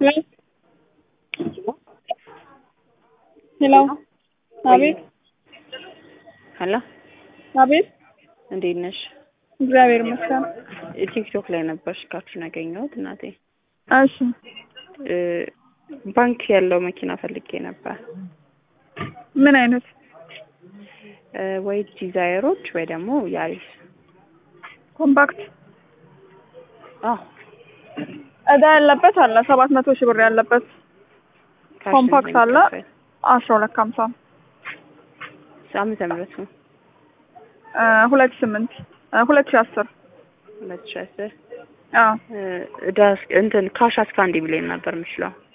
ሄሎ አቤት ሄሎ አቤት እንዴት ነሽ? እግዚአብሔር ይመስገን። ቲክቶክ ላይ ነበርሽ ካርቱን ያገኘሁት እናቴ። እሺ እ ባንክ ያለው መኪና ፈልጌ ነበር ምን አይነት እ ወይ ዲዛይሮች ወይ ደግሞ ያሪስ። ኮምፓክት አዎ እዳ ያለበት አለ ሰባት መቶ ሺህ ብር ያለበት ካሽ ኮምፓክት አለ እንደሚከፈል። አስራ ሁለት ከሀምሳ ዓመተ ምህረቱ እ ሁለት ስምንት እ ሁለት ሺህ አስር ሁለት ሺህ አስር አዎ እ እዳ እስከ- እንትን ካሽ እስከ አንድ ሚሊዮን ነበር የምችለው